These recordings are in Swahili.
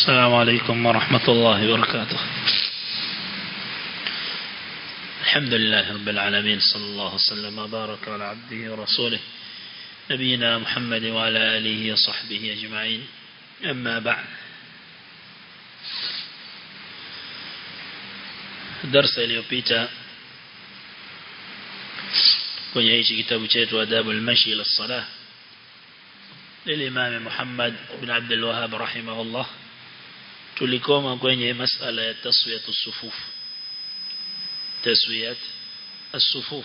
السلام عليكم ورحمة الله وبركاته الحمد لله رب العالمين صلى الله وسلم وبارك على عبده ورسوله نبينا محمد وعلى آله وصحبه أجمعين أما بعد درس iliyopita kwenye hichi kitabu chetu adabu al-mashi ila salah للإمام محمد بن عبد الوهاب رحمه الله tulikoma kwenye masala ya taswiyatu sufuf taswiyat as-sufuf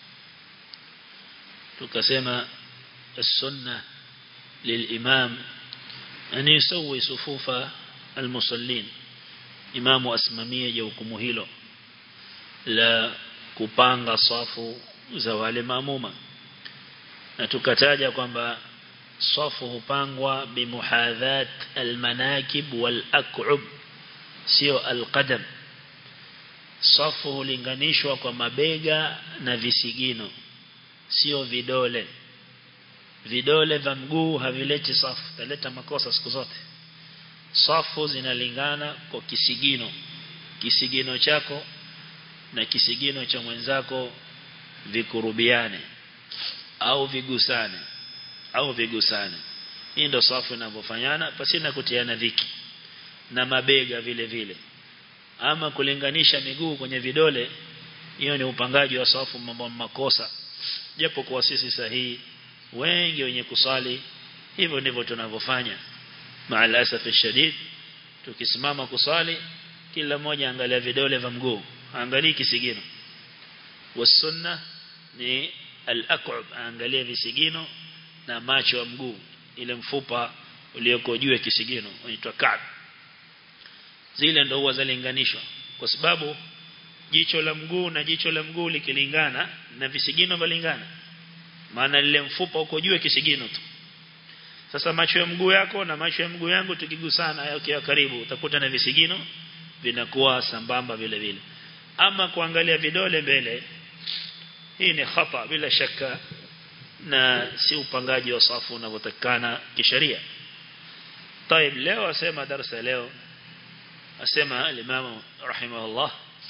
tukasema السنة للإمام أن يسوي صفوف المصلين إمام أسمامية جوكم هيلو لا kupanga safu za wale maamuma na tukataja kwamba safu hupangwa bimuhadhat almanakib walak'ub sio alqadam safu hulinganishwa kwa mabega na visigino sio vidole vidole vya mguu havileti safu taleta makosa siku zote safu zinalingana kwa kisigino kisigino chako na kisigino cha mwenzako vikurubiane au vigusane au vigusane hii ndio safu inavyofanyana pasina kutiana dhiki na mabega vile vile ama kulinganisha miguu kwenye vidole hiyo ni upangaji wa safu mambo makosa japo kwa sisi sahihi wengi wenye kusali hivyo ndivyo tunavyofanya maal asaf shadid tukisimama kusali kila mmoja angalia vidole vya mguu angalie kisigino wasunna ni al-aq'ab angalia visigino na macho ya mguu ile mfupa ulioko juu ya kisigino unaitwa kab zile ndio huwa zalinganishwa kwa sababu jicho la mguu na jicho la mguu likilingana na visigino valingana maana lile mfupa uko juu ya kisigino tu sasa macho ya mguu yako na macho ya mguu yangu tukigusana yakiwa karibu utakuta na visigino vinakuwa sambamba vile vile ama kuangalia vidole mbele hii ni khata bila shaka na si upangaji wa safu unavyotakana kisheria طيب leo asema darasa leo asema al-Imam rahimahullah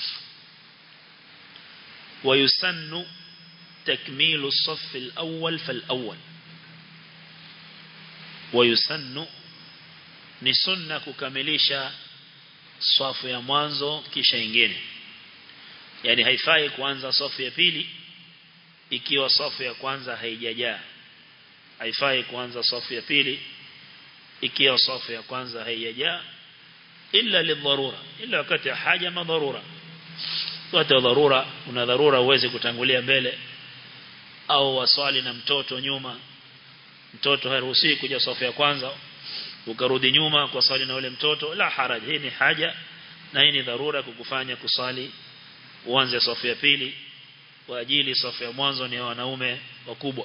ويسن تكميل الصف الأول فالأول ويسن ni sunna kukamilisha safu ya mwanzo kisha ingine yani haifai kuanza safu ya pili ikiwa safu ya kwanza haijajaa haifai kuanza safu ya pili ikiwa safu ya kwanza haijajaa illa lidharura illa wakati ya haja madharura wakati wa dharura una dharura uweze kutangulia mbele au waswali na mtoto nyuma mtoto haruhusi kuja safu ya kwanza ukarudi nyuma kwa swali na ule mtoto la haraj hii ni haja na hii ni dharura kukufanya kusali uanze safu ya pili kwa ajili safu ya mwanzo ni wanaume wakubwa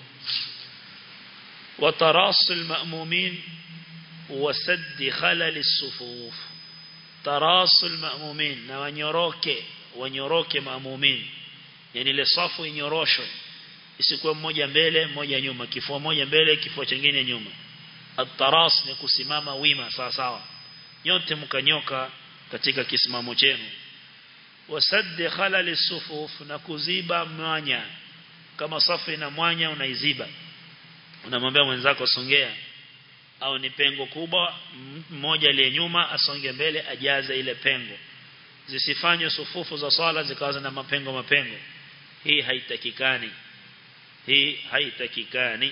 وتراص المأمومين وسد خلل الصفوف تراص المأمومين na wanyoroke wanyoroke maamumin yani ile safu inyoroshwe isikuwa mmoja mbele mmoja nyuma kifua moja mbele kifua kingine nyuma at-taras ni kusimama wima sawa sawa nyote mkanyoka katika kisimamo chenu wasaddi khalal sufuf na kuziba mwanya kama safu ina mwanya unaiziba unamwambia mwenzako songea au ni pengo kubwa mmoja aliye nyuma asonge mbele ajaze ile pengo zisifanywe sufufu za swala zikawa na mapengo mapengo hii haitakikani hii haitakikani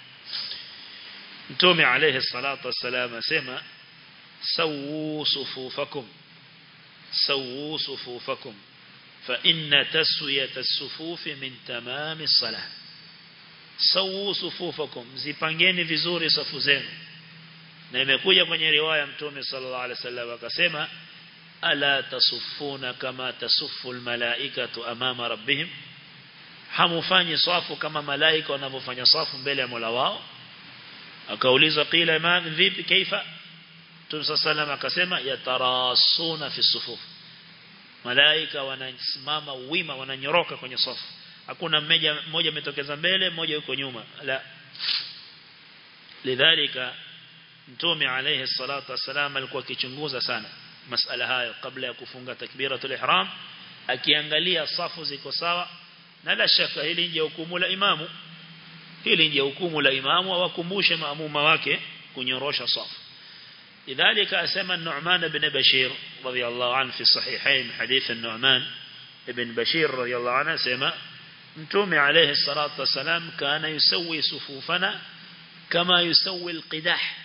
Mtume alayhi salatu wassalam asema sawu sufufakum sawu sufufakum fa inna taswiyata as-sufufi min tamami as-salah sawu sufufakum zipangeni vizuri safu zenu na imekuja kwenye riwaya Mtume sallallahu alaihi wasallam akasema ala tasuffuna kama tasuffu almalaikatu amama rabbihim hamufanyi safu kama malaika wanavyofanya safu mbele ya Mola wao akaulizwa qila man vipi kaifa Mtume sallallahu akasema yatarasuna fi sufuf malaika wanasimama wima wananyoroka kwenye safu hakuna mmoja mmoja umetokeza mbele mmoja yuko nyuma la lidhalika mtume alayhi salatu wasalam alikuwa akichunguza sana masala hayo kabla ya kufunga takbiratul ihram akiangalia safu ziko sawa na la shaka hili nje hukumu la imamu hili nje hukumu la imamu awakumbushe maamuma wake kunyorosha safu لذلك أسمى النعمان بن بشير رضي الله عنه في الصحيحين حديث النعمان بن بشير رضي الله عنه سمى متومي عليه الصلاة والسلام كان يسوي صفوفنا كما يسوي القداح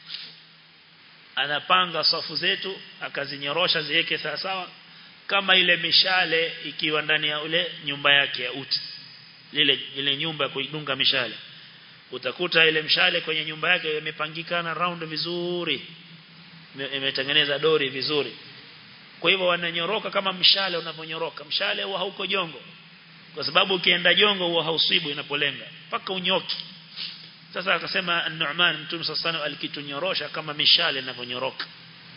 anapanga safu zetu akazinyorosha ziweke sawa sawa kama ile mishale ikiwa ndani ya ule nyumba yake ya uti lile ile nyumba kuidunga mishale utakuta ile mshale kwenye nyumba yake imepangikana round vizuri imetengeneza dori vizuri kwa hivyo wananyoroka kama mshale unavyonyoroka mshale huwa hauko jongo kwa sababu ukienda jongo huwa hausibu inapolenga mpaka unyoki sasa akasema An-Nu'man Mtume sallallahu alikitunyorosha kama mishale inavyonyoroka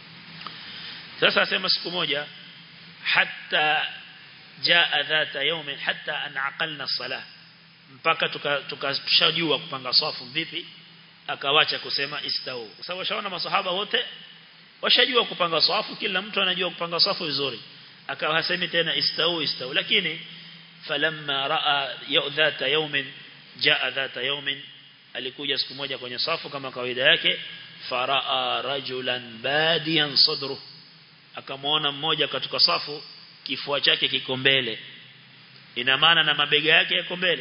sasa asema siku moja hatta jaa dhata yawm hatta an aqalna salah mpaka tukashajua tuka kupanga safu vipi akawacha kusema istau kwa sababu washaona masahaba wote washajua kupanga safu kila mtu anajua kupanga safu vizuri akawa hasemi tena istau istau lakini falamma raa dhata yawmin jaa dhata yawmin alikuja siku moja kwenye safu kama kawaida yake faraa rajulan badiyan sadru akamwona mmoja katika safu kifua chake kiko mbele ina maana na mabega yake yako mbele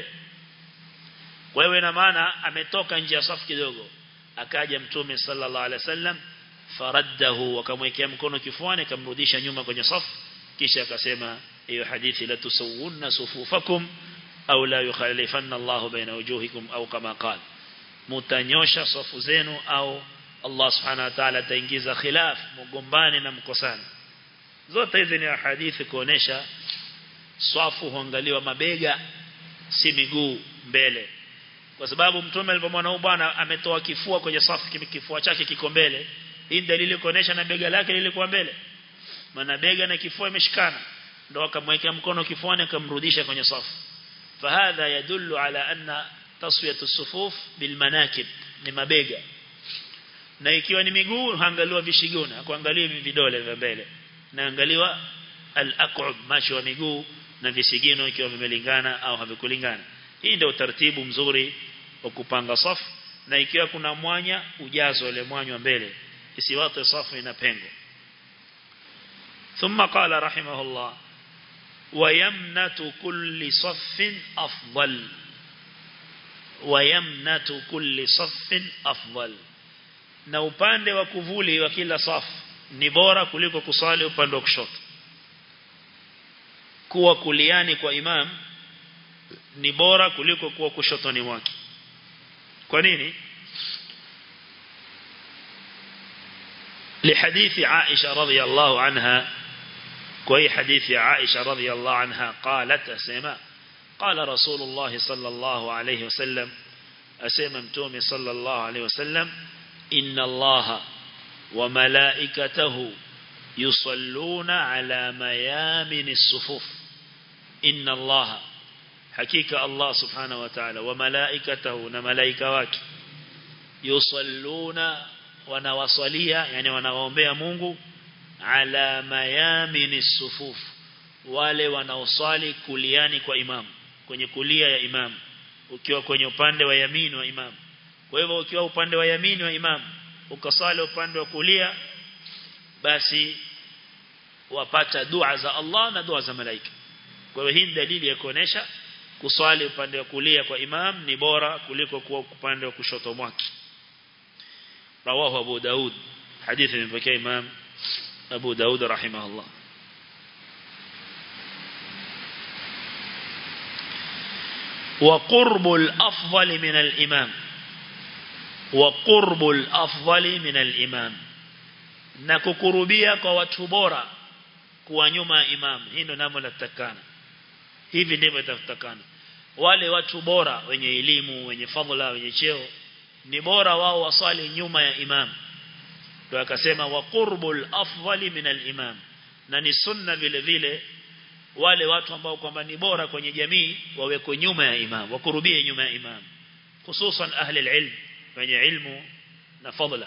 kwa hiyo ina maana ametoka nje ya safu kidogo akaja mtume sallallahu alaihi wasallam faraddahu akamwekea mkono kifuani akamrudisha nyuma kwenye safu kisha akasema hiyo hadithi la tusawunna sufufakum au la yukhalifanna Allah baina wujuhikum au kama qala mutanyosha safu zenu au Allah subhanahu wa ta'ala ataingiza khilaf mgombani na mkosani zote hizi ni hadithi kuonesha swafu huangaliwa mabega si miguu mbele kwa sababu mtume alipomwona huyu bwana ametoa kifua kwenye safu kifua chake kiko mbele hii dalili kuonesha na bega lake lilikuwa mbele maana bega na kifua imeshikana ndio akamwekea mkono kifuani akamrudisha kwenye safu fahadha yadullu ala anna taswiyatu as-sufuf bil manakib ni mabega na ikiwa ni miguu haangaliwa vishigona kuangalia vidole vya mbele naangaliwa al-aq'ub macho wa miguu na visigino ikiwa vimelingana au havikulingana hii ndio utaratibu mzuri wa kupanga safu na ikiwa kuna mwanya ujazo ile mwanya mbele isiwate safu ina pengo ثم قال رحمه الله ويمنة كل صف أفضل ويمنة كل صف أفضل na upande wa kuvuli wa kila safu ni bora kuliko kusali upande wa kushoto kuwa kuliani kwa imam ni bora kuliko kuwa kushotoni mwake kwa nini لحديث عائشة رضي الله عنها كوي حديث عائشة رضي الله عنها قالت أسيما قال رسول الله صلى الله عليه وسلم أسيما متومي صلى الله عليه وسلم إن الله وملائكته يصلون على ميامن الصفوف إن الله حقيقة الله سبحانه وتعالى وملائكته نملائكة يصلون wanawasalia yani wanawaombea Mungu ala mayamini sufuf wale wanaosali kuliani kwa imam kwenye kulia ya imam ukiwa kwenye upande wa yamini wa imam kwa hivyo ukiwa upande wa yamini wa imam ukasali upande wa kulia basi wapata dua za Allah na dua za malaika kwa hivyo hii dalili ya kuonesha kuswali upande wa kulia kwa imam ni bora kuliko kuwa upande wa kushoto mwake رواه أبو داود حديث من بكي إمام أبو داود رحمه الله وقرب الأفضل من الإمام وقرب الأفضل من الإمام نككربيا كواتبورا kuwa nyuma ya imam hii ndio namo natakana hivi ndivyo itatakana wale watu bora wenye elimu wenye fadhila wenye cheo ni bora wao wasali nyuma ya imam ndio akasema wa qurbul afdali min al-imam na ni sunna vile vile wale watu ambao kwamba ni bora kwenye jamii wawekwe nyuma ya imam wakurubie nyuma ya imam hususan ahli al-ilm wenye ilmu na fadla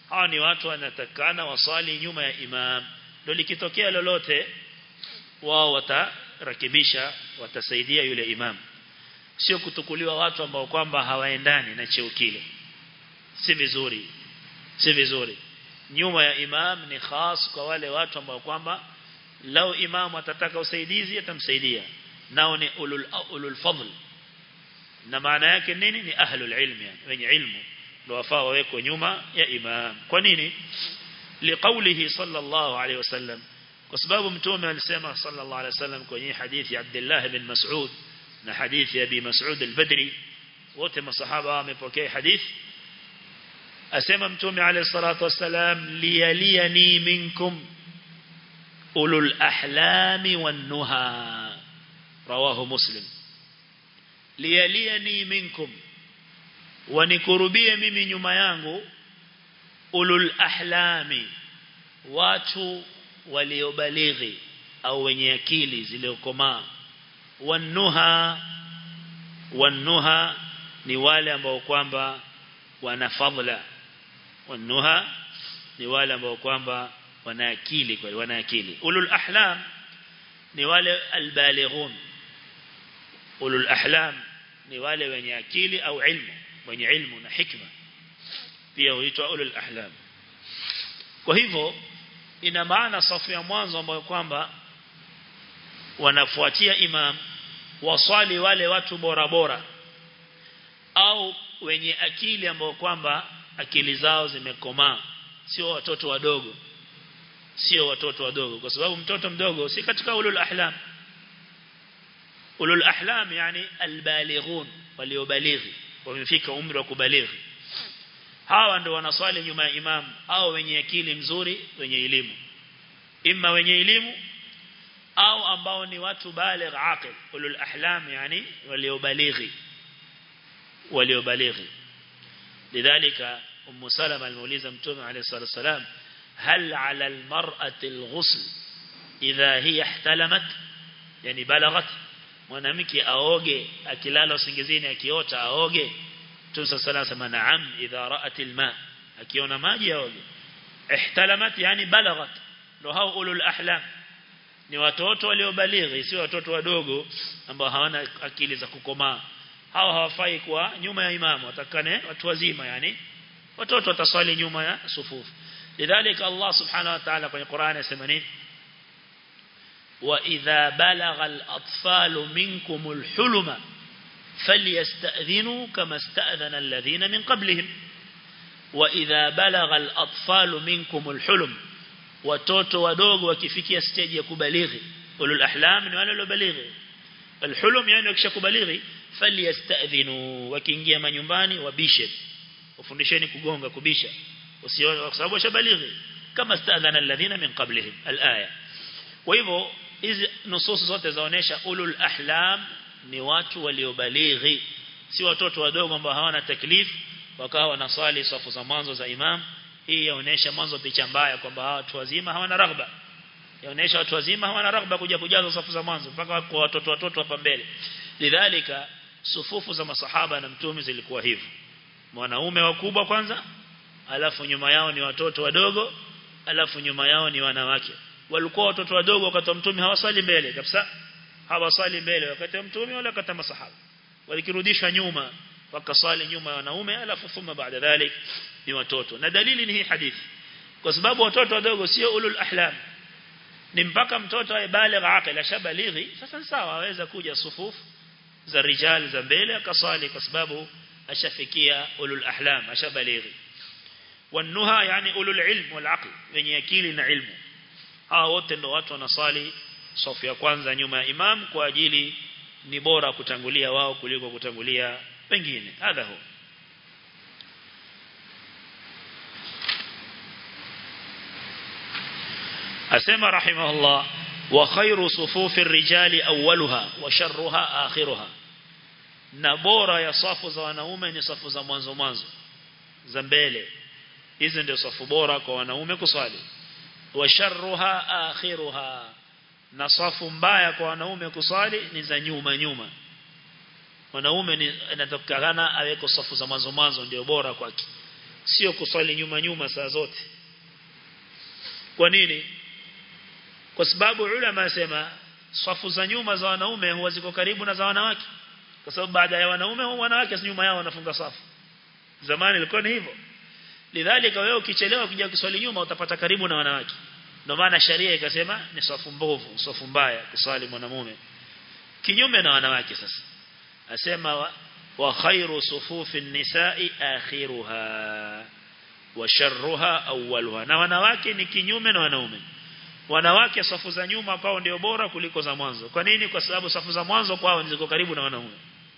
hawa ni watu wanatakana wasali nyuma ya imam ndio likitokea lolote wao watarakibisha watasaidia yule imam sio kutukuliwa watu ambao kwamba hawaendani na cheo kile si vizuri si vizuri nyuma ya imam ni khas kwa wale watu ambao kwamba lao imam atataka usaidizi atamsaidia nao ni ulul ulul fadl na maana yake nini ni ahlul ilmi yani wenye ilmu ndio wafaa wawekwe nyuma ya imam kwa nini liqaulihi sallallahu alayhi wasallam kwa sababu mtume alisema sallallahu alayhi wasallam kwenye hadithi ya Abdullah ibn Mas'ud na hadithi ya Abi Mas'ud al-Badri wote masahaba wamepokea hadithi asema mtume alayhi salatu wasalam liyaliyani minkum ulul ahlami wan nuha rawahu muslim liyaliyani minkum wanikurubie mimi nyuma yangu ulul ahlami watu waliobalighi au wenye akili ziliokomaa wanuha wanuha ni wale ambao kwamba wana fadhila wanuha ni wale ambao kwamba wana akili kweli wana akili ulul ahlam ni wale albalighun ulul ahlam ni wale wenye akili au ilmu wenye ilmu na hikma pia huitwa ulul ahlam kwa hivyo ina maana safu ya mwanzo ambayo kwamba wanafuatia imam waswali wale watu bora bora au wenye akili ambao kwamba akili zao zimekomaa sio watoto wadogo sio watoto wadogo kwa sababu mtoto mdogo si katika ulul ahlam ulul ahlam yani albalighun waliobalighi wamefika umri wa kubalighi hawa ndio wanaswali nyuma ya imam au wenye akili mzuri wenye elimu imma wenye elimu au ambao ni watu baligh aqil ulul ahlam yani waliobalighi waliobalighi lidhalika ummu salama alimuuliza mtume alayhi salatu wasalam hal ala almar'ati alghusl idha hiya ihtalamat yani balaghat mwanamke aoge akilala usingizini akiota aoge Mtume sala sema naam idha ra'at alma akiona maji aoge ihtalamat yani balaghat ndo hao ulul ahlam ni watoto waliobalighi si watoto wadogo ambao hawana akili za kukomaa hao hawafai kuwa nyuma ya imamu watakane watu wazima yani watoto wataswali nyuma ya sufufu lidhalika Allah subhanahu wa ta'ala kwenye Qur'an anasema nini وإذا بلغ الأطفال منكم الحلم فليستأذنوا كما استأذن الذين من قبلهم وإذا بلغ الأطفال منكم الحلم watoto wadogo wakifikia stage ya kubalighi ulul ahlam ni wale waliobalighi alhulum yani wakishakubalighi falyastadhinu wakiingia manyumbani wabishe ufundisheni kugonga kubisha usione kwa sababu washabalighi kama stadhana alladhina min qablihim alaya kwa hivyo hizi nususu zote zaonesha ulul ahlam ni watu waliobalighi si watoto wadogo ambao hawana taklif wakawa wanaswali safu za mwanzo za imam hii yaonesha mwanzo picha mbaya kwamba hawa watu wazima hawana raghba yaonesha watu wazima hawana raghba kuja kujaza safu za mwanzo mpaka kwa watoto watoto hapa mbele lidhalika sufufu za masahaba na mtume zilikuwa hivyo wanaume wakubwa kwanza alafu nyuma yao ni watoto wadogo alafu nyuma yao ni wanawake walikuwa watoto wadogo wakati wa mtume hawasali mbele kabisa hawasali mbele wakati wa mtume wala wakati masahaba walikirudishwa nyuma wakasali nyuma ya wanaume alafu thumma baada dhalik ni watoto na dalili ni hii hadithi kwa sababu watoto wadogo sio ulul ahlam ni mpaka mtoto awe baligh aqil ashabalighi sasa sawa aweza kuja sufufu za rijal za mbele akasali kwa sababu ashafikia ulul ahlam ashabalighi wanuha yani ulul ilm wal aql wenye akili na ilmu hawa wote ndo watu wanasali safu ya kwanza nyuma ya imam kwa ajili ni bora kutangulia wao kuliko kutangulia wengine hadha hu asema rahimahullah wa khairu sufufi rijali awwaluha wa sharruha akhiruha na bora ya safu za wanaume ni safu za mwanzo mwanzo za mbele hizi ndio safu bora kwa wanaume kuswali wa sharruha akhiruha na safu mbaya kwa wanaume kuswali ni za nyuma nyuma wanaume ni inatakikana aweko safu za mwanzo mwanzo ndio bora kwake sio kuswali nyuma nyuma saa zote kwa nini kwa sababu ulama asema safu za nyuma za wanaume huwa ziko karibu na za wanawake kwa sababu baada ya wanaume huwa wanawake nyuma yao wanafunga safu zamani ilikuwa ni hivyo lidhalika wewe ukichelewa kuja kuswali nyuma utapata karibu na wanawake ndio maana sharia ikasema ni safu mbovu safu mbaya kuswali mwanamume kinyume na wanawake sasa asema wa, wa khairu sufufi nisai akhiruha wa sharruha awwaluha na wanawake ni kinyume na wanaume wanawake safu za nyuma kwao ndio bora kuliko za mwanzo kwa nini kwa sababu safu za mwanzo kwao ziko karibu na wanaume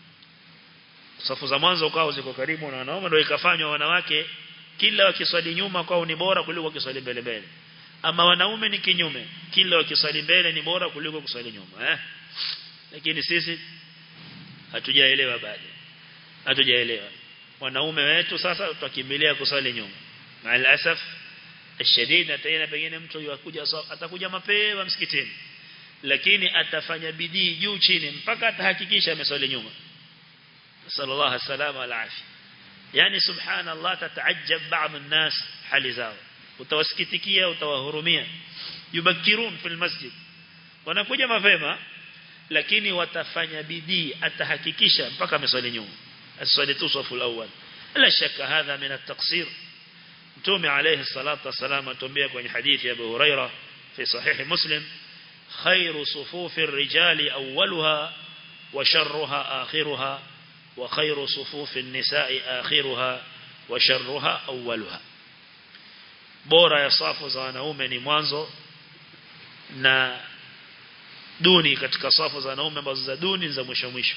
safu za mwanzo kwao ziko karibu na wanaume ndio ikafanywa wanawake kila wakiswali nyuma kwao ni bora kuliko wakiswali mbele mbele ama wanaume ni kinyume kila wakiswali mbele ni bora kuliko kuswali nyuma eh lakini sisi hatujaelewa bado hatujaelewa wanaume wetu sasa tutakimbilia kuswali nyuma maal asaf الشديد tena pengine mtu yakuja atakuja mapema msikitini lakini atafanya bidii juu chini mpaka atahakikisha ameswali nyuma sallallahu alaihi wasallam alafi yani subhanallah tataajab baadhi الناس hali zao utawasikitikia utawahurumia yubakirun fil masjid wanakuja mapema lakini watafanya bidii atahakikisha mpaka ameswali nyuma aswali tu safu alawwal la shaka hadha min at-taqsir mtume alayhi salatu wasalam atuambia kwenye hadithi ya Abu Huraira fi sahih Muslim khairu sufufi ar-rijali awwaluha wa sharruha akhiruha wa khairu sufufi an-nisa'i akhiruha wa sharruha awwaluha bora ya safu za wanaume ni mwanzo na duni katika safu za wanaume ambazo za duni za mwisho mwisho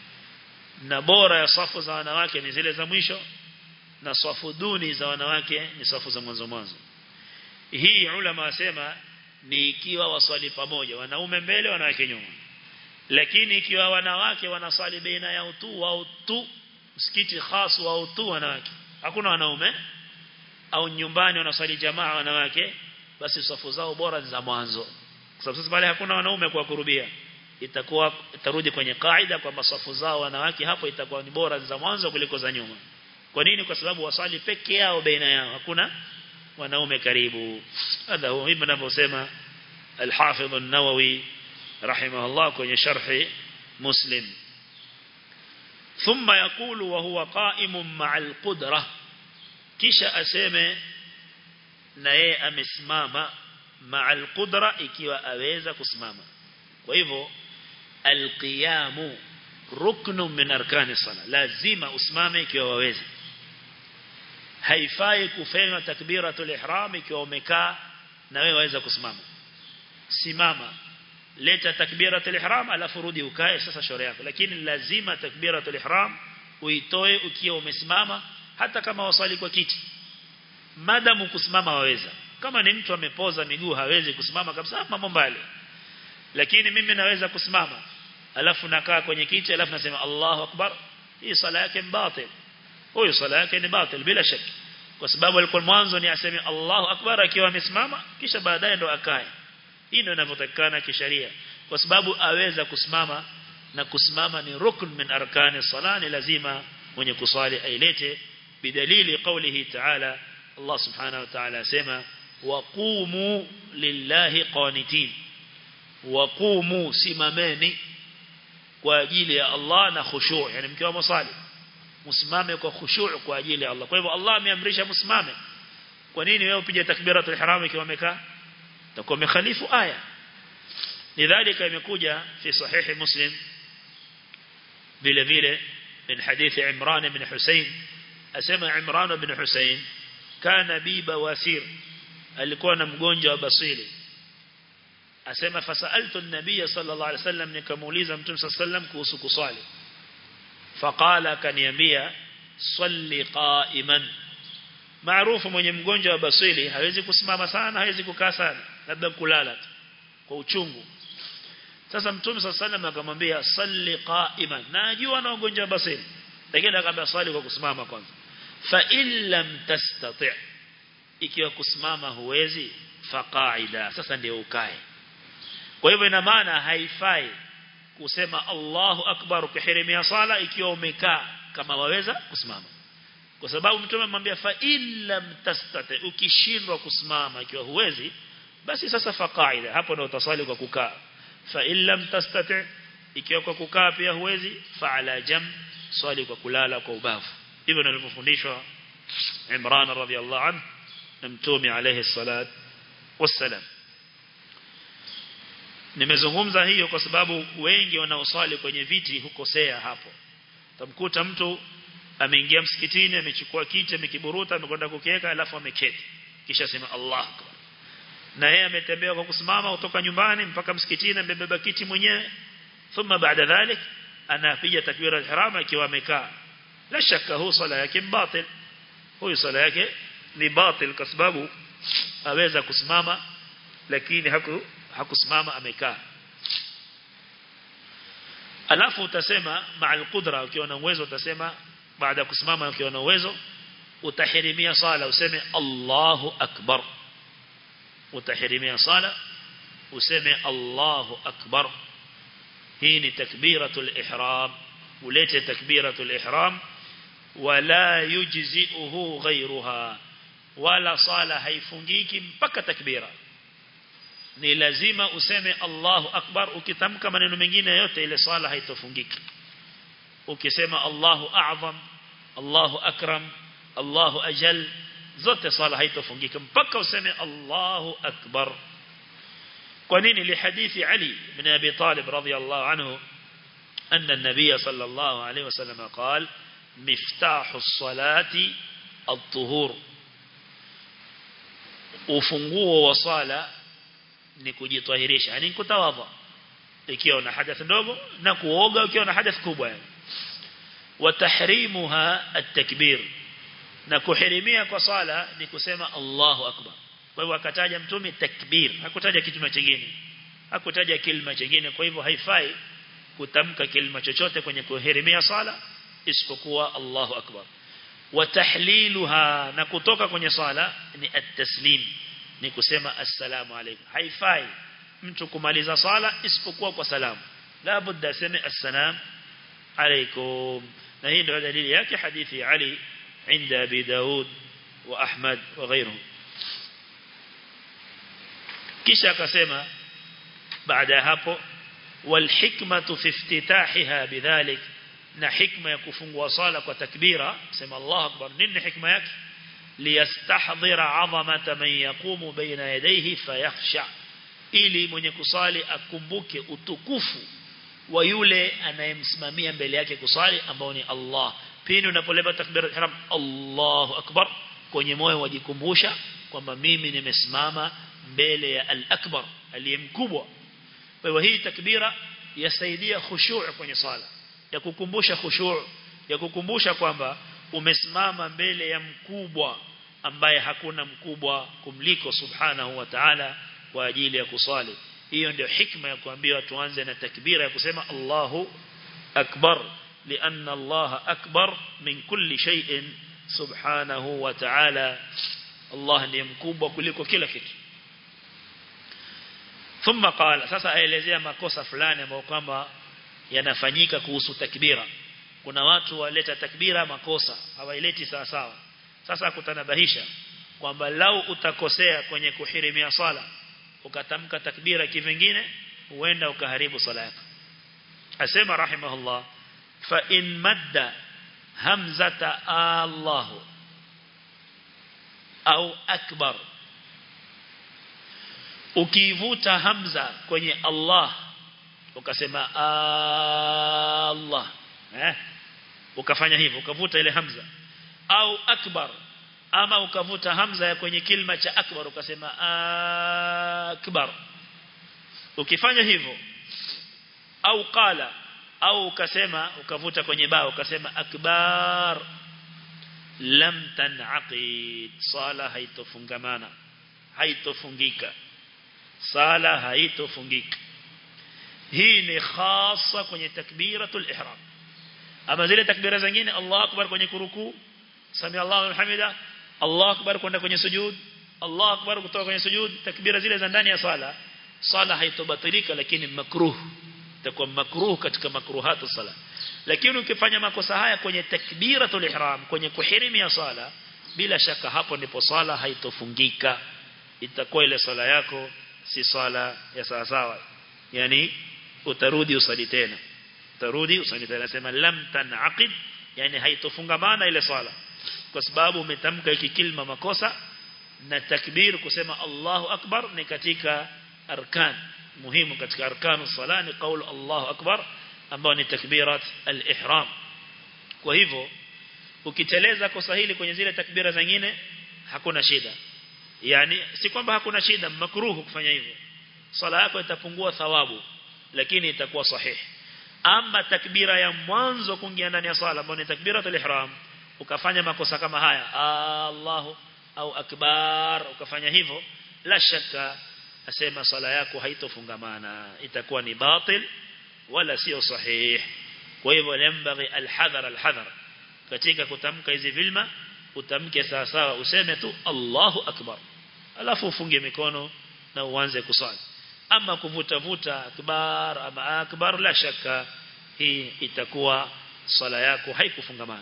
na bora ya safu za wanawake ni zile za mwisho na safu duni za wanawake ni safu za mwanzo mwanzo hii ulama wasema ni ikiwa waswali pamoja wanaume mbele wanawake nyuma lakini ikiwa wanawake wanaswali baina ya utu au tu msikiti khas wa utu wanawake hakuna wanaume au nyumbani wanaswali jamaa wanawake basi safu zao bora za mwanzo kwa sababu sasa pale hakuna wanaume kwa kurubia itakuwa itarudi kwenye kaida kwamba safu zao wanawake hapo itakuwa ni bora za mwanzo kuliko za nyuma kwa nini kwa sababu waswali peke yao baina yao hakuna wanaume karibu hadha huwa hivi ninavyosema al-Hafidh an-Nawawi rahimahullah kwenye sharhi Muslim ثم يقول وهو قائم مع القدرة kisha aseme na yeye amesimama ma'al qudra ikiwa aweza kusimama kwa hivyo alqiyamu ruknu min arkani sala lazima usimame ikiwa waweza haifai kufanya takbiratul ihram ikiwa umekaa na wewe waweza kusimama simama leta takbiratul ihram alafu rudi ukae sasa shauri yako lakini lazima takbiratul ihram uitoe ukiwa umesimama hata kama wasali kwa kiti madamu kusimama waweza kama ni mtu amepoza miguu hawezi kusimama kabisa mambo mbali lakini mimi naweza kusimama alafu nakaa kwenye kiti alafu nasema Allahu akbar hii sala yake batil huyo sala yake ni batil bila shaka kwa sababu alikuwa mwanzo ni aseme Allahu akbar akiwa amesimama kisha baadaye ndo akae hii ndio inavyotakikana kisheria kwa sababu aweza kusimama na kusimama ni rukn min arkani sala ni lazima mwenye kuswali ailete bidalili qawlihi ta'ala Allah subhanahu wa ta'ala asema waqumu lillahi qanitin waqumu simameni kwa ajili ya Allah na khushu' yani mkiwa msali msimame kwa khushu' kwa ajili ya Allah kwa hivyo Allah ameamrisha msimame kwa nini wewe upige takbiratul ihram ikiwa umekaa utakuwa umekhalifu aya lidhalika imekuja fi sahihi muslim vile vile من حديث عمران بن حسين أسمى عمران بن حسين كان بي بواسير alikuwa na mgonjwa wa basili asema fasaltu an-nabiy sallallahu alayhi wasallam nikamuuliza mtume sallallahu alayhi wasallam kuhusu kusali faqala kaniambia salli qa'iman maarufu mwenye mgonjwa wa basili hawezi kusimama sana hawezi kukaa sana labda kulala tu kwa uchungu sasa mtume sallallahu alayhi wasallam akamwambia salli qa'iman najua na ugonjwa wa basili lakini akamwambia swali kwa kusimama kwanza fa illam tastati' ikiwa kusimama huwezi faqaida sasa ndio ukae kwa hivyo ina maana haifai kusema Allahu akbar ukihirimia sala ikiwa umekaa kama waweza kusimama kwa sababu mtume amwambia fa illam tastate ukishindwa kusimama ikiwa huwezi basi sasa fa qaida hapo ndio utasali kwa kukaa fa illam tastate ikiwa kwa kukaa pia huwezi fa ala jam swali kwa kulala kwa ubavu hivyo nilivyofundishwa Imran radhiyallahu anhu na mtume alayhi salat wassalam nimezungumza hiyo kwa sababu wengi wanaoswali kwenye viti hukosea hapo tamkuta mtu ameingia msikitini amechukua kiti amekiburuta amekwenda kukiweka alafu ameketi kisha sema Allah akbar na yeye ametembea kwa kusimama kutoka nyumbani mpaka msikitini amebeba kiti mwenyewe thumma baada dhalik anapiga takbira al-ihram akiwa amekaa la shaka hu sala yake batil huyu sala yake ni batil kwa sababu aweza kusimama lakini haku hakusimama amekaa alafu utasema ma'al qudra ukiwa na uwezo utasema baada ya kusimama ukiwa na uwezo utahirimia sala useme Allahu akbar utahirimia sala useme Allahu akbar hii ni takbiratul ihram ulete takbiratul ihram wala yujzi'uhu ghayruha wala sala haifungiki mpaka takbira ni lazima useme Allahu akbar ukitamka maneno mengine yote ile sala haitofungiki ukisema Allahu a'zam Allahu akram Allahu ajal zote sala haitofungika mpaka useme Allahu akbar kwa nini li hadithi Ali ibn Abi Talib radhiyallahu anhu أن النبي صلى الله عليه وسلم قال مفتاح الصلاة الطهور ufunguo wa swala ni kujitahirisha yani kutawadha ikiwa na hadath ndogo na kuoga ukiwa na hadath kubwa yani wa tahrimuha at-takbir na kuhirimia kwa swala ni kusema Allahu akbar kwa hivyo akataja mtume takbir hakutaja kitu kingine hakutaja kilima kingine kwa hivyo haifai kutamka kilima chochote kwenye kuhirimia swala isipokuwa Allahu akbar wa tahliluha na kutoka kwenye swala ni at-taslim ni kusema assalamu alaykum haifai mtu kumaliza swala isipokuwa kwa salamu la budda aseme assalam alaykum na hii ndio dalili yake hadithi ya Ali عند أبي داود وأحمد وغيره kisha akasema baada ya hapo walhikmatu fi iftitahiha bidhalik na hikma ya kufungua sala kwa takbira sema Allah akbar nini hikma yake liyastahdhira 'azamata man yaqumu baina yadayhi fayakhsha ili mwenye kusali akumbuke utukufu wa yule anayemsimamia mbele yake kusali ambao ni Allah pindi unapoleba takbira ihram Allahu akbar kwenye moyo wajikumbusha kwamba mimi nimesimama mbele ya al-akbar aliyemkubwa kwa hivyo hii takbira yasaidia khushu' kwenye sala ya kukumbusha khushu' ya kukumbusha kwamba umesimama mbele ya mkubwa ambaye hakuna mkubwa kumliko subhanahu wa ta'ala kwa ajili ya kusali hiyo ndio hikma ya kuambiwa tuanze na takbira ya kusema Allahu akbar لأن الله أكبر من كل شيء سبحانه وتعالى الله ndiye mkubwa kuliko kila kitu thumma qala sasa aelezea makosa fulani ambayo kwamba yanafanyika kuhusu takbira kuna watu waleta takbira makosa hawaileti sawa sawa sasa kutanabahisha kwamba lau utakosea kwenye kuhirimia swala ukatamka takbira kivingine huenda ukaharibu swala yako asema rahimahullah fa in madda hamzata Allah au akbar ukivuta hamza kwenye Allah ukasema Allah eh ukafanya hivyo ukavuta ile hamza au akbar ama ukavuta hamza ya kwenye kilima cha akbar ukasema akbar ukifanya hivyo au qala au ukasema ukavuta kwenye bao ukasema akbar lam tanaqid sala haitofungamana haitofungika sala haitofungika hii ni khasa kwenye takbiratul ihram ama zile takbira zingine Allah akbar kwenye kuruku sami Allahu hamida Allah akbar kwenda kwenye sujud Allah akbar kutoka kwenye sujud takbira zile za ndani ya sala sala haitobatilika lakini makruh itakuwa makruh katika makruhatu sala lakini ukifanya makosa haya kwenye takbiratul ihram kwenye kuhirimia sala bila shaka hapo ndipo sala haitofungika itakuwa ile sala yako si sala ya sawa sawa yani utarudi usali tena utarudi usali tena nasema lam tanaqid yani haitofungamana ile sala kwa sababu umetamka hiki kilma makosa na takbir kusema Allahu akbar ni katika arkan muhimu katika arkanu sala ni kaulu Allahu akbar ambao ni takbirat al-ihram kwa hivyo ukiteleza kosa hili kwenye zile takbira zingine hakuna shida yani si kwamba hakuna shida makruhu kufanya hivyo sala yako itapungua thawabu lakini itakuwa sahihi ama takbira ya mwanzo kuingia ndani ya sala ambayo ni takbiratul ihram ukafanya makosa kama haya Allahu au akbar ukafanya hivyo la shaka asema sala yako haitofungamana itakuwa ni batil wala sio sahihi kwa hivyo lembaghi alhadhar alhadhar katika kutamka hizi vilma utamke sawa sawa useme tu Allahu akbar alafu ufunge mikono na uanze kusali ama kuvuta vuta akbar ama akbar la shaka hii itakuwa sala yako haikufungamana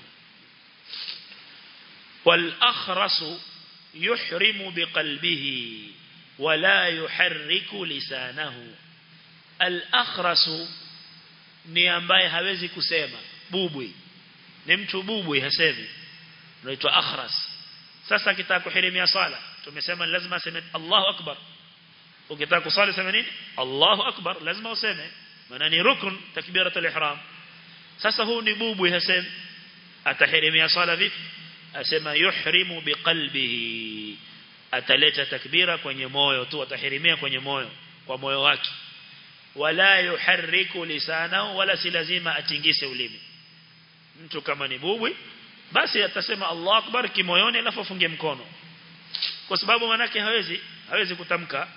wal akhrasu yuhrimu biqalbihi wala yuharriku lisanahu al akhrasu ni ambaye hawezi kusema bubwi ni mtu bubwi hasemi unaitwa akhras sasa kitaka kuhirimia sala tumesema lazima aseme Allahu akbar ukitaka kusali sema nini Allahu akbar lazima useme maana ni rukun takbiratul ihram sasa huu ni bubwi hasemi atahirimia sala vipi asema yuhrimu biqalbihi ataleta takbira kwenye moyo tu atahirimia kwenye moyo kwa moyo wake wala yuharriku lisanahu wala si lazima atingise ulimi mtu kama ni bubwi basi atasema Allahu akbar kimoyoni alafu afunge mkono kwa sababu manake hawezi hawezi kutamka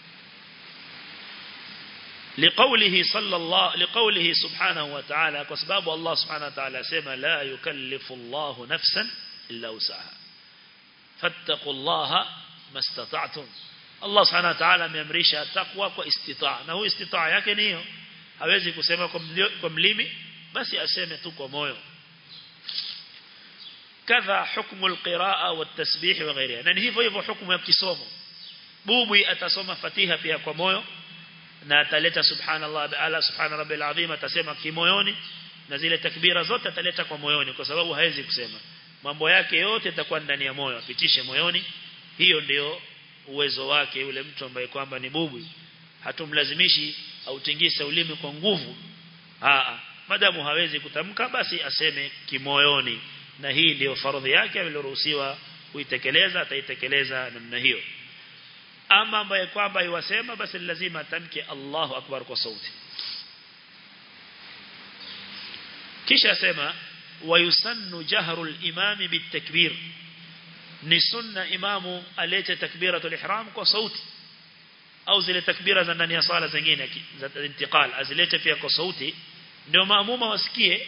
لقوله صلى الله لقوله سبحانه وتعالى كسباب الله سبحانه وتعالى سما لا يكلف الله نفسا إلا وسعها فاتقوا الله ما استطعتم Allah subhanahu wa ta'ala ameamrisha takwa kwa istitaa na huyo istitaa yake ni hiyo hawezi kusema kwa mlimi basi aseme tu kwa moyo kadha hukmu alqiraa watasbih wa ghairiha na hivyo hivyo hukumu ya kisomo bubwi atasoma fatiha pia kwa moyo na ataleta subhanallah ala subhana rabbil azim atasema kimoyoni na zile takbira zote ataleta kwa moyoni kwa sababu hawezi kusema mambo yake yote yatakuwa ndani ya moyo apitishe moyoni hiyo ndio uwezo wake yule mtu ambaye kwamba ni bubwi hatumlazimishi autingise ulimi kwa nguvu aa madamu hawezi kutamka basi aseme kimoyoni na hii ndio faradhi yake aliyoruhusiwa kuitekeleza ataitekeleza namna hiyo ama ambaye kwamba iwasema basi lazima atamke Allahu akbar kwa sauti kisha sema wayusannu jahru al-imami bitakbir ni sunna imamu alete takbiratul ihram kwa sauti au zile takbira za ndani ya sala zingine za intiqal azilete pia kwa sauti ndio maamuma wasikie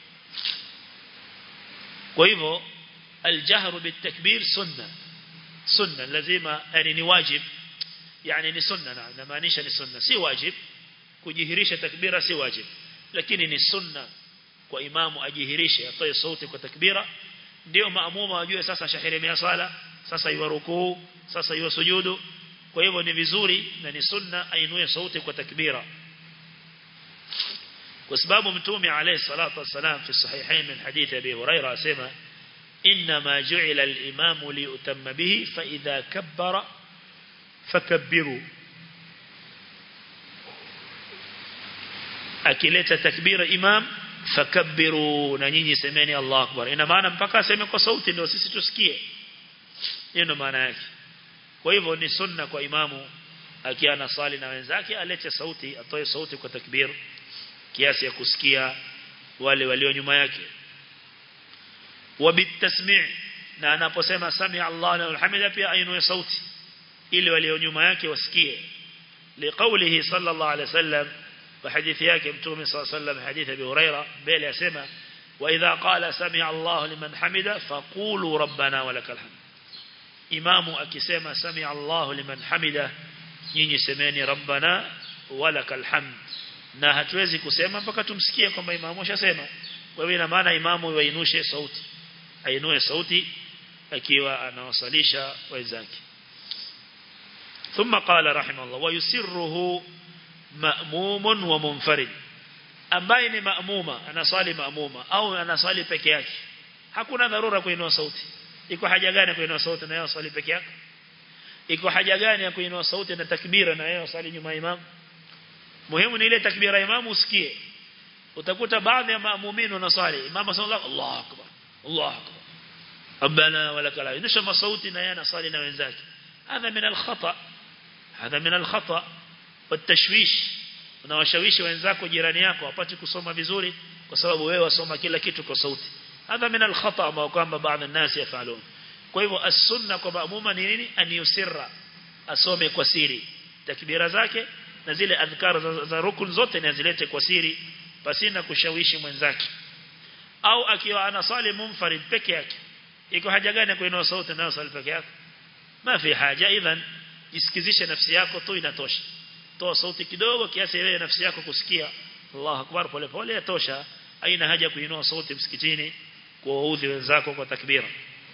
kwa hivyo aljahru bitakbir sunna sunna lazima yani ni wajib yani ni sunna na inamaanisha ni sunna si wajib kujihirisha takbira si wajib lakini ni sunna kwa imamu ajihirishe atoe sauti kwa takbira ndio maamuma wajue sasa shahirimia sala sasa iwa rukuu sasa iwa sujudu kwa hivyo ni vizuri na ni sunna ainue sauti kwa takbira kwa sababu mtume alayhi salatu wasalam fi sahihain min hadith abi huraira asema انما جعل الامام ليتم به فاذا كبر فكبروا akileta takbira imam fakabbiru na nyinyi semeni Allah akbar ina maana mpaka aseme kwa sauti ndio sisi tusikie hiyo ndio maana yake kwa hivyo ni sunna kwa imamu akiana sali na wenzake alete sauti atoe sauti kwa takbir kiasi ya kusikia wale walio nyuma yake wabitasmi' na anaposema sami Allah na alhamida pia ainue sauti ili walio nyuma yake wasikie liqaulihi sallallahu alaihi wasallam وحديث yake mtume صلى الله عليه وسلم حديث ابي هريره بل يسمع واذا قال سمع الله لمن حمده فقولوا ربنا ولك الحمد imamu akisema sami Allah liman hamida nyinyi semeni rabbana walakal hamd na hatuwezi kusema mpaka tumsikie kwamba imamu ashasema kwa hivyo ina maana imamu yainushe sauti ainue sauti akiwa anawasalisha wenzake ثم قال رحمه الله ويسره مأموم ومنفرد ambaye ni maamuma anaswali maamuma au anaswali peke yake hakuna dharura kuinua sauti iko haja gani kuinua sauti na yeye aswali peke yake iko haja gani ya kuinua sauti na takbira na yeye aswali nyuma ya imam muhimu ni ile takbira ya imam usikie utakuta baadhi ya maamumini wanaswali imam sallallahu Allahu akbar Allahu akbar rabbana walakal hamd nisha sauti na yeye anaswali na wenzake hadha min al-khata hadha min al-khata والتشويش unawashawishi wenzako jirani yako wapate kusoma vizuri kwa sababu wewe wasoma kila kitu kwa sauti hadha min al-khata ambao kwamba baadhi الناس yafalun kwa hivyo as-sunna kwa maamuma ni nini aniyusirra asome kwa siri takbira zake na zile adhkar za, za rukun zote ni azilete kwa siri pasina kushawishi mwenzake au akiwa anasali munfarid peke yake iko haja gani kuinua sauti na swali peke yake ma fi haja idhan isikizishe nafsi yako tu inatosha toa sauti kidogo kiasi wewe nafsi yako kusikia Allahu akbar pole pole yatosha haina haja kuinua sauti msikitini kuwaudhi wenzako kwa takbira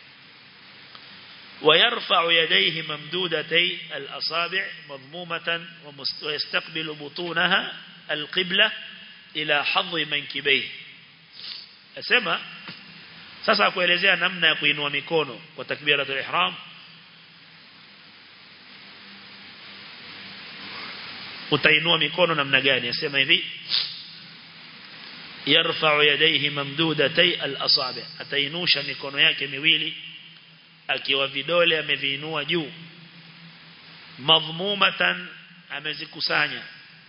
ويرفع يديه ممدودتي الأصابع مضمومة ويستقبل بطونها القبلة إلى حظ منكبيه أسمى sasa kuelezea namna ya kuinua mikono kwa takbiratul ihram utainua mikono namna gani asema hivi yarfa'u yadayhi mamdudatay al-asabi atainusha mikono yake miwili akiwa vidole ameviinua juu madhmumatan amezikusanya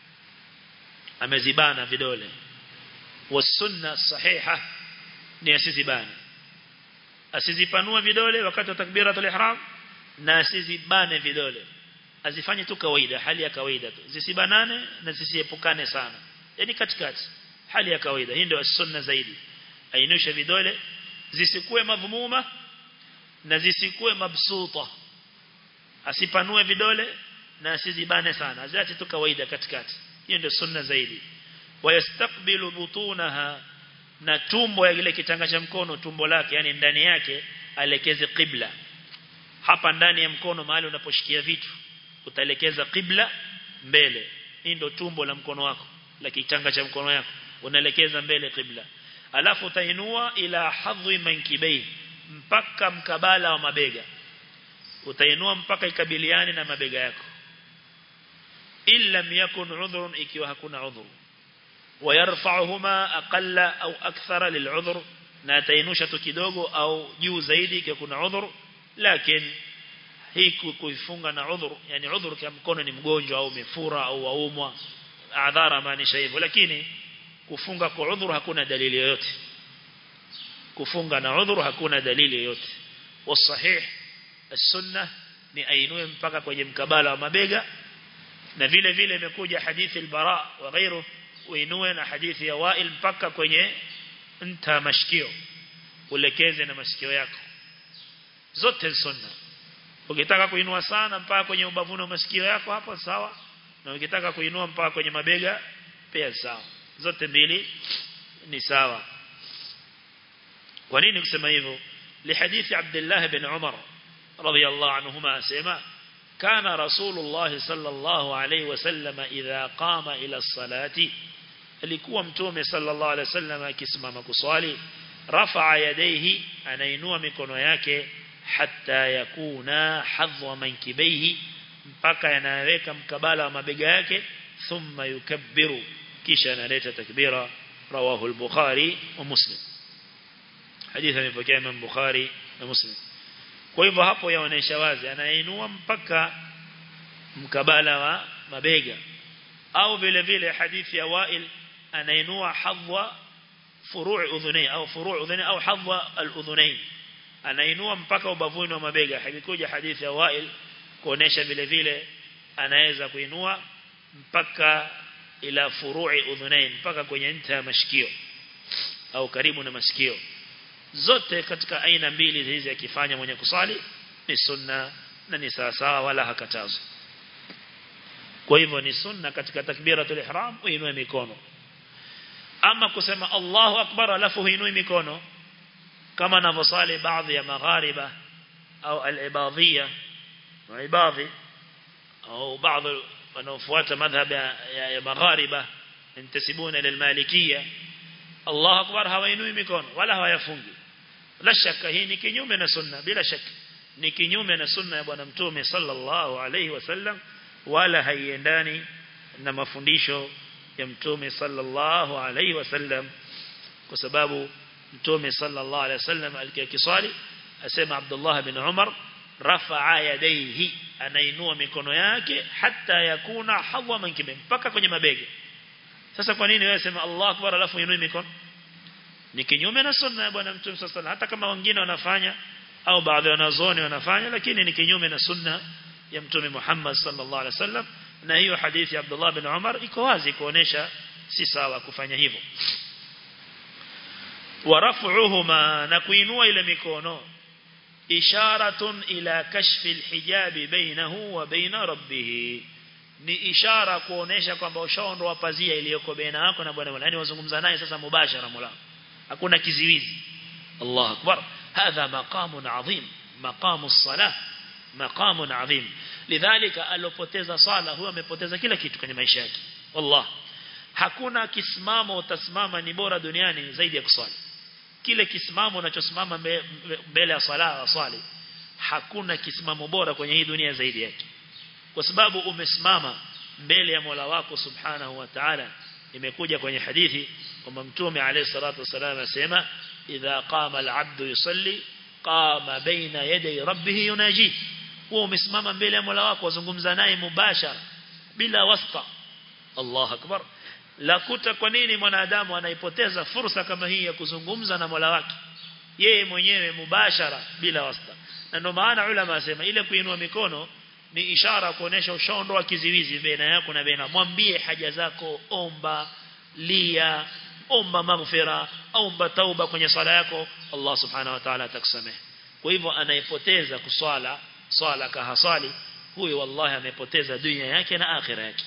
amezibana vidole wasunna sahiha ni asizibane asizipanua vidole wakati wa takbiratul ihram na asizibane vidole azifanye tu kawaida hali ya kawaida tu zisibanane na zisiepukane sana yani katikati hali ya kawaida hii ndio sunna zaidi ainusha vidole zisikue madhumuma na zisikue mabsuta asipanue vidole na asizibane sana aziache tu kawaida katikati hiyo ndio sunna zaidi wayastakbilu butunaha na tumbo ya ile kitanga cha mkono tumbo lake yani ndani yake alekeze qibla hapa ndani ya mkono mahali unaposhikia vitu utaelekeza qibla mbele hii ndio tumbo la mkono wako la kitanga cha mkono wako unaelekeza mbele qibla alafu utainua ila hadhi mankibei mpaka mkabala wa mabega utainua mpaka ikabiliane na mabega yako illa yakun udhrun ikiwa hakuna udhur ويرفعهما أقل أو أكثر للعذر na tainusha tu kidogo au juu zaidi ikiwa kuna udhur lakini hii kuifunga na udhur yani udhur kama mkono ni mgonjwa au mefura au waumwa adhara maanisha hivyo lakini kufunga kwa udhur hakuna dalili yoyote kufunga na udhur hakuna dalili yoyote wasahih as-sunnah ni ainue mpaka kwenye mkabala wa mabega na vile vile imekuja hadithi al-bara wa ghairu uinue na hadithi ya Wail mpaka kwenye nta mashikio ulekeze na masikio yako zote sunna ukitaka kuinua sana mpaka kwenye ubavuni wa masikio yako hapo sawa na ukitaka kuinua mpaka kwenye mabega pia sawa zote mbili ni sawa kwa nini kusema hivyo lihadithi Abdullah ibn Umar radiyallahu anhuma asema كان رسول الله صلى الله عليه وسلم إذا قام إلى الصلاة alikuwa mtume sallallahu alaihi wasallam akisimama kuswali rafa'a yadayhi anainua mikono yake hatta yakuna hadwa mankibaihi mpaka yanaweka mkabala wa mabega yake thumma yukabbiru kisha analeta takbira rawahu al-bukhari wa muslim hadithi imepokea Imam Bukhari na Muslim kwa hivyo hapo yaonesha wazi anainua mpaka mkabala wa mabega au vile vile hadithi ya Wail anainua hadwa furu' udhunay au furu' udhunay au hadwa al-udhunayn anainua mpaka ubavuni wa mabega haikuja hadithi ya Wail kuonesha vile vile anaweza kuinua mpaka ila furu'i udhunayn mpaka kwenye nta ya mashikio au karibu na masikio zote katika aina mbili hizi akifanya mwenye kusali ni sunna na ni sawa sawa wala hakatazwi kwa hivyo ni sunna katika takbiratul ihram uinue mikono ama kusema Allahu akbar alafu huinui mikono kama anavyosali baadhi ya maghariba au al-ibadhiyya wa ibadhi au baadhi wanaofuata madhhab ya, ya, ya maghariba intasibuna lilmalikiyya Allahu akbar hawainui mikono wala hawayafungi la shaka hii ni kinyume na sunna bila shaka ni kinyume na sunna ya bwana mtume sallallahu alayhi wasallam wala haiendani na mafundisho ya mtume sallallahu alayhi wasallam kwa sababu mtume sallallahu alayhi wasallam alikiswali asema Abdullah bin Umar rafa'a yadayhi anainua mikono yake hata yakuna hawa mankibe mpaka kwenye mabega sasa kwa nini wewe sema Allah akbar alafu uinue mikono ni kinyume na sunna ya bwana mtume sallallahu hata kama wengine wanafanya au baadhi ya wanazuoni wanafanya lakini ni kinyume na sunna ya mtume Muhammad sallallahu alaihi wasallam na hiyo hadithi ya Abdullah bin Umar iko wazi kuonesha si sawa kufanya hivyo ورفعهما نكوينوا إلى ميكونو إشارة إلى كشف الحجاب بينه وبين ربه ni ishara kuonesha kwamba ushaondoa pazia iliyoko baina yako na bwana yani wazungumza naye sasa mubashara mola hakuna kiziwizi Allah akbar hadha maqamun adhim maqamu as-salah maqamun adhim lidhalika alopoteza sala huyo amepoteza kila kitu kwenye maisha yake wallah hakuna kisimamo utasimama ni bora duniani zaidi ya kuswali kile kisimamo unachosimama mbele ya sala swali hakuna kisimamo bora kwenye hii dunia zaidi yake kwa sababu umesimama mbele ya Mola wako subhanahu wa ta'ala imekuja kwenye hadithi kwamba mtume alayhi salatu wasallam asema idha qama al-'abdu yusalli qama baina yaday rabbih yunaji wewe umesimama mbele ya Mola wako wazungumza naye mubashara bila wasta Allah akbar lakuta kwa nini mwanadamu anaipoteza fursa kama hii ya kuzungumza na Mola wake yeye mwenyewe mubashara bila wasta na ndio maana ulama asema ile kuinua mikono ni ishara kuonesha ushaondoa kiziwizi baina yako na baina mwambie haja zako omba lia omba maghfira omba tauba kwenye sala yako Allah subhanahu wa ta'ala atakusamehe kwa hivyo anayepoteza kuswala swala kahasali huyo wallahi amepoteza dunia yake na akhira yake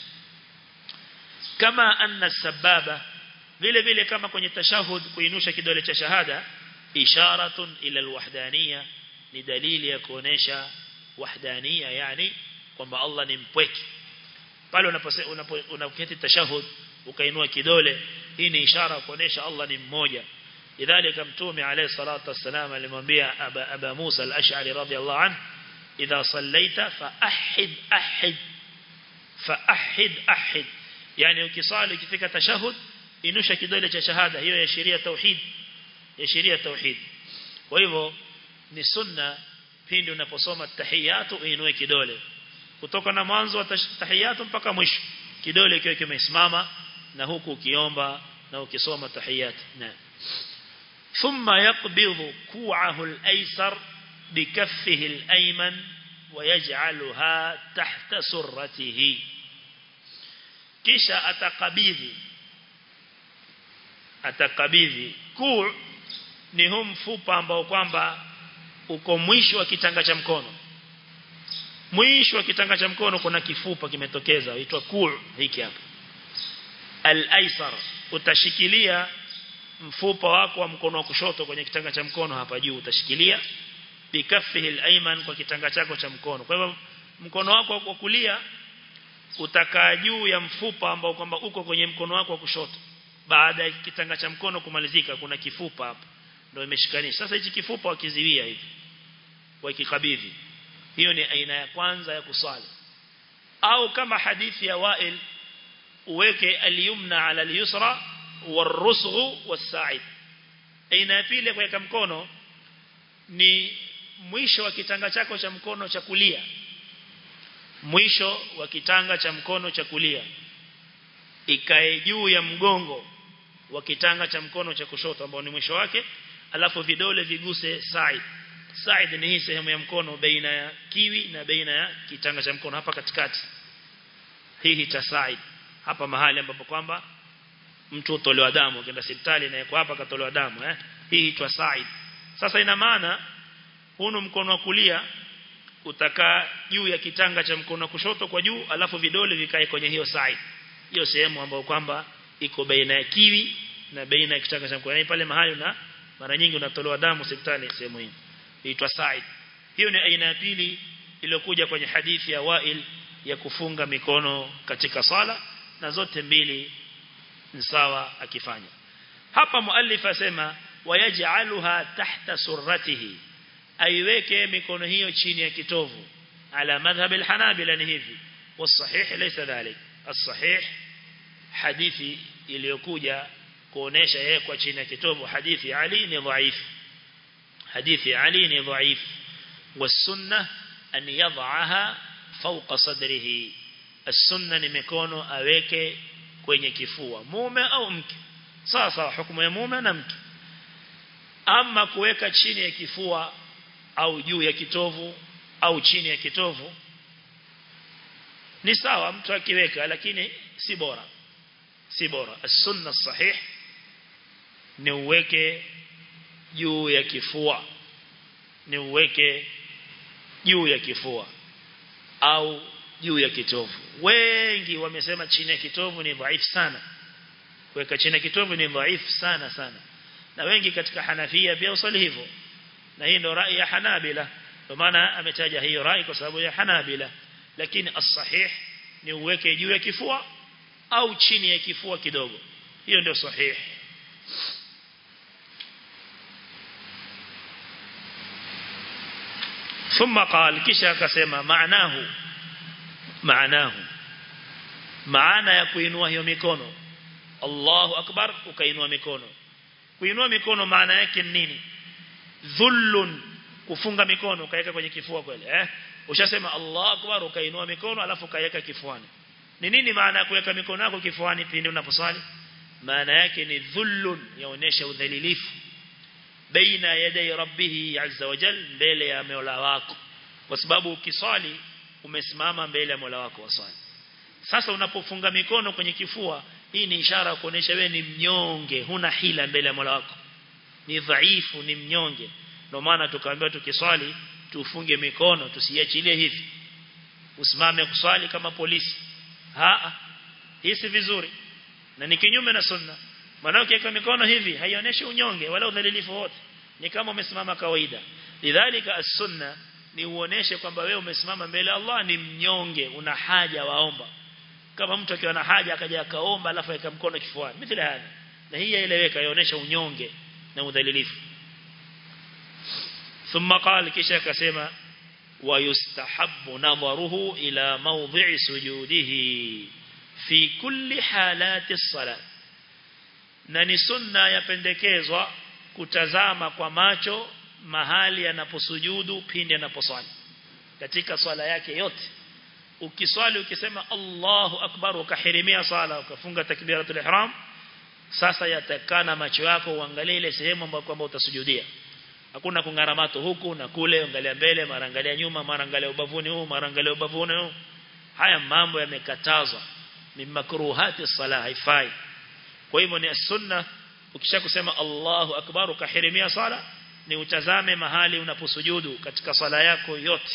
kama anna sababa vile vile kama kwenye tashahud kuinusha kidole cha shahada isharatun ila alwahdaniyya ni dalili ya kuonesha wahdania yani kwamba Allah ni mpweke pale unaposema unapoketi tashahud ukainua kidole hii ni ishara kuonesha Allah ni mmoja idhalika mtume alayhi salatu wassalam alimwambia aba, aba Musa al-Ash'ari radhiyallahu anhu idha sallaita fa ahid ahid fa ahid ahid yani ukisali ukifika tashahud inusha kidole cha shahada hiyo ya sheria tauhid ya sheria tauhid kwa hivyo ni sunna pindi unaposoma tahiyatu uinue kidole kutoka na mwanzo wa tahiyatu mpaka mwisho kidole kiwe kimesimama na huku ukiomba na ukisoma tahiyat na thumma yaqbidu ku'ahu al-aysar bikaffihi al-ayman ويجعلها تحت سرته kisha atakabidhi atakabidhi kuu ni huu mfupa ambao kwamba uko mwisho wa kitanga cha mkono mwisho wa kitanga cha mkono kuna kifupa kimetokeza huitwa kuu hiki hapa al-aisar utashikilia mfupa wako wa mkono wa kushoto kwenye kitanga cha mkono hapa juu utashikilia bikaffihi al-ayman kwa kitanga chako cha mkono kwa hivyo mkono wako wa kulia utakaa juu ya mfupa ambao kwamba uko kwenye mkono wako wa kushoto baada ya kitanga cha mkono kumalizika kuna kifupa hapa ndio imeshikanisha sasa hichi kifupa wakiziwia hivi wakikabidhi hiyo ni aina ya kwanza ya kuswali au kama hadithi ya Wail uweke al-yumna ala al-yusra warusghu was-sa'id aina ya pili kuweka mkono ni mwisho wa kitanga chako cha mkono cha kulia mwisho wa kitanga cha mkono cha kulia ikae juu ya mgongo wa kitanga cha mkono cha kushoto ambao ni mwisho wake alafu vidole viguse side side ni hii sehemu ya mkono baina ya kiwi na baina ya kitanga cha mkono hapa katikati hii cha side hapa mahali ambapo kwamba mtu utolewa damu ukienda hospitali na yuko hapa katolewa damu eh hii huitwa side sasa ina maana hunu mkono wa kulia utakaa juu ya kitanga cha mkono kushoto kwa juu alafu vidole vikae kwenye hiyo side hiyo sehemu ambayo kwamba iko baina ya kiwi na baina ya kitanga cha mkono yani pale mahali na mara nyingi unatolewa damu hospitali sehemu hiyo inaitwa side hiyo ni aina ya pili iliyokuja kwenye hadithi ya Wail ya kufunga mikono katika sala na zote mbili ni sawa akifanya hapa muallif asema wayaj'aluha tahta surratihi aiweke mikono hiyo chini ya kitovu ala madhhab alhanabila ni hivi والصحيح ليس ذلك الصحيح hadithi iliyokuja kuonesha yeye kwa chini ya kitovu hadithi Ali ni dhaifu hadithi Ali ni dhaifu والسنه an yadhaha fawqa sadrihi as-sunna ni mikono aweke kwenye kifua mume au mke sawa sawa hukumu ya mume na mke ama kuweka chini ya kifua au juu ya kitovu au chini ya kitovu ni sawa mtu akiweka lakini si bora si bora as-sunna sahih ni uweke juu ya kifua ni uweke juu ya kifua au juu ya kitovu wengi wamesema chini ya kitovu ni dhaifu sana kuweka chini ya kitovu ni dhaifu sana sana na wengi katika Hanafia pia usali hivyo na hii ndio rai ya Hanabila kwa maana ametaja hiyo rai kwa sababu ya Hanabila lakini as-sahih ni uweke juu ya kifua au chini ya kifua kidogo hiyo ndio sahih ثم قال kisha akasema maanahu maanahu maana ya kuinua hiyo mikono Allahu akbar ukainua mikono kuinua mikono maana yake nini dhullun kufunga mikono ukaweka kwenye kifua kweli eh ushasema Allahu akbar ukainua mikono alafu ukaweka kifuani ni nini maana ya kuweka mikono yako kifuani pindi unaposali maana yake ni dhullun yaonesha udhalilifu baina yaday rabbih azza wa jal mbele ya Mola wako kwa sababu ukiswali umesimama mbele ya Mola wako waswali sasa unapofunga mikono kwenye kifua hii ni ishara kuonesha wewe ni mnyonge huna hila mbele ya Mola wako ni dhaifu ni mnyonge ndio maana tukaambiwa tukiswali tufunge mikono tusiachilie hivi usimame kuswali kama polisi haa hii si vizuri na ni kinyume na sunna maana ukiweka mikono hivi haionyeshi unyonge wala udhalilifu wote ni kama umesimama kawaida lidhalika as-sunna ni uoneshe kwamba wewe umesimama mbele ya Allah ni mnyonge una haja waomba kama mtu akiwa na haja akaja akaomba alafu aweka mkono kifuani mithili haya na hii yaeleweka yaonesha unyonge na udhalilifu ثم قال kisha akasema ويستحب نظره إلى موضع سجوده في كل حالات الصلاة na ni sunna yapendekezwa kutazama kwa macho mahali anaposujudu pindi anaposwali katika swala yake yote ukiswali ukisema Allahu akbar ukahirimia swala ukafunga takbiratul ihram sasa yatakana macho yako uangalie ile sehemu ambayo kwamba utasujudia hakuna kungaramato huku na kule angalia mbele mara angalia nyuma mara angalia ubavuni huu mara angalia ubavuni huu haya mambo yamekatazwa ni makruhati sala haifai kwa hivyo ni sunna ukisha kusema Allahu akbar ukahirimia sala ni utazame mahali unaposujudu katika sala yako yote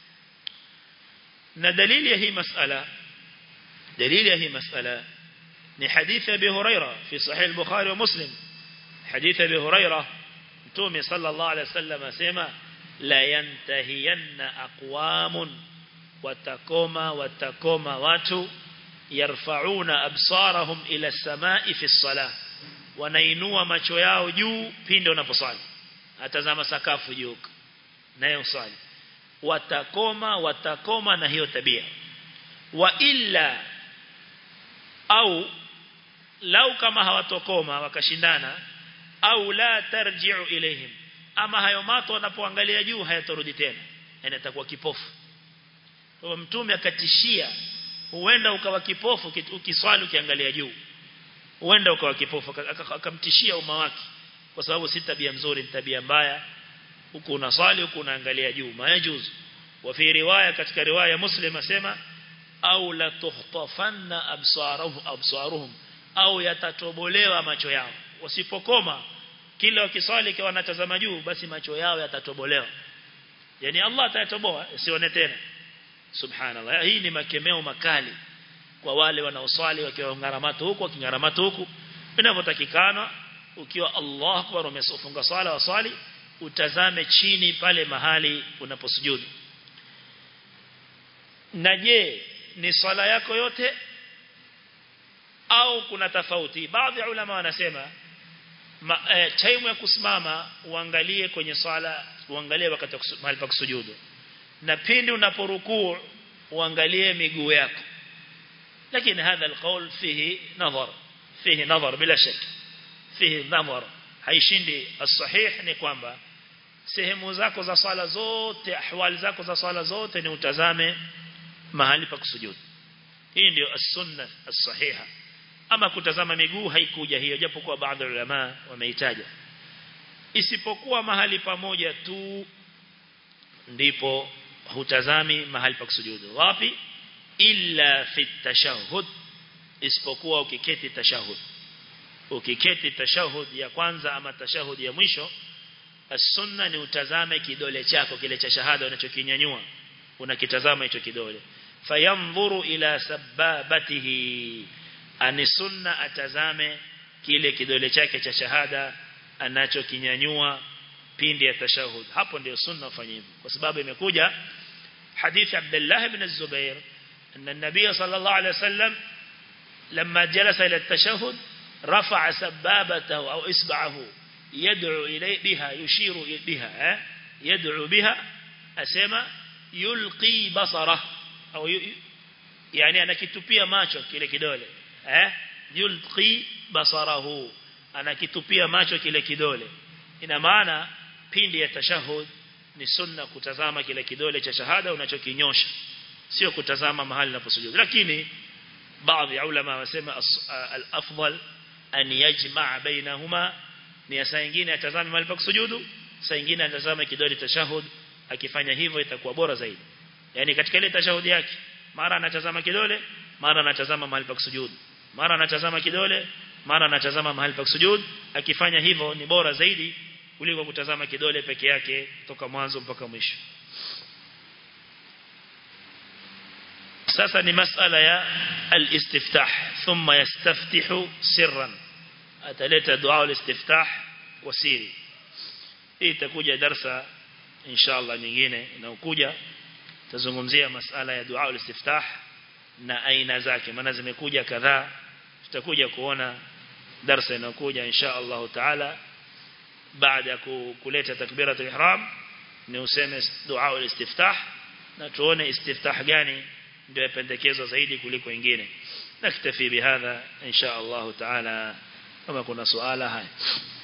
na dalili ya hii masala dalili ya hii masala ni hadithi ya Abi Huraira fi sahih al-Bukhari wa Muslim hadithi ya Abi Huraira Mtume sallallahu alaihi wasallam asema la yantahiyanna aqwamun watakoma watakoma watu yarfauna absarahum ila samai fi salah wanainua macho yao juu pindi wanaposali atazama sakafu juu nayo swali watakoma watakoma na hiyo tabia wa illa au lau kama hawatokoma wakashindana au la tarji'u ilayhim ama hayo mato wanapoangalia juu hayatarudi tena yani atakuwa kipofu kwa mtume akatishia huenda ukawa kipofu ukiswali ukiangalia juu huenda ukawa kipofu akamtishia umma wake kwa sababu si tabia nzuri tabia mbaya huku unaswali huku unaangalia juu majuz wa fi riwaya katika riwaya muslim asema au la tuhtafanna absaruhum absaruhum au yatatobolewa macho yao wasipokoma kila wakiswali kwa wanatazama juu basi macho yao yatatobolewa yani Allah atayatoboa sione tena subhanallah hii ni makemeo makali kwa wale wanaoswali wakiwa ngaramatu huku wakingaramatu huku inavyotakikana ukiwa Allah akbar umefunga swala waswali utazame chini pale mahali unaposujudu na je ni swala yako yote au kuna tofauti baadhi ya ulama wanasema ma, eh, time ya kusimama uangalie kwenye swala uangalie wakati mahali pa kusujudu na pindi unaporukuu uangalie miguu yako lakini hadha alqaul fihi nadhar fihi nadhar bila shaka fihi nadhar haishindi as-sahih ni kwamba sehemu zako za swala zote ahwali zako za swala zote ni utazame mahali pa kusujudu hii ndio as-sunna as-sahiha ama kutazama miguu haikuja hiyo japo kwa baadhi ya ulama wameitaja isipokuwa mahali pamoja tu ndipo hutazami mahali pa kusujudu wapi illa fi tashahhud isipokuwa ukiketi tashahhud ukiketi tashahhud ya kwanza ama tashahhud ya mwisho as-sunna ni utazame kidole chako kile cha shahada unachokinyanyua unakitazama hicho kidole fayanzuru ila sababatihi ani sunna atazame kile kidole chake cha shahada anachokinyanyua pindi ya tashahud hapo ndio sunna ufanye hivyo kwa sababu imekuja hadithi Abdullah ibn Zubair anna an-nabiy sallallahu alayhi wasallam لما جلس إلى التشهد رفع سبابته أو إصبعه يدعو إليه بها يشير بها يدعو بها أسمى يلقي بصره أو يعني أنا كتبيا ماشو كile kidole eh yulqi basarahu anakitupia macho kile kidole ina maana pindi ya tashahud ni sunna kutazama kile kidole cha shahada unachokinyosha sio kutazama mahali unaposujudu lakini baadhi ya ulama wasema al-afdal an yajma' bainahuma ni saa nyingine atazame mahali pa kusujudu saa nyingine atazame kidole tashahud akifanya hivyo itakuwa bora zaidi yani katika ile tashahudi yake mara anatazama kidole mara anatazama mahali pa kusujudu mara anatazama kidole mara anatazama mahali pa kusujudu akifanya hivyo ni bora zaidi kuliko kutazama kidole peke yake toka mwanzo mpaka mwisho sasa ni masala ya al-istiftah thumma yastaftihu sirran ataleta dua al-istiftah kwa siri hii itakuja darsa inshallah nyingine inayokuja tazungumzia masala ya dua al-istiftah na aina zake maana zimekuja kadhaa tutakuja kuona darsa inayokuja insha Allah taala baada ya kuleta takbiratul ihram ni useme dua al-istiftah na tuone istiftah gani ndio yapendekezwa zaidi kuliko ingine naktafi bihadha insha Allah taala kama kuna swala haya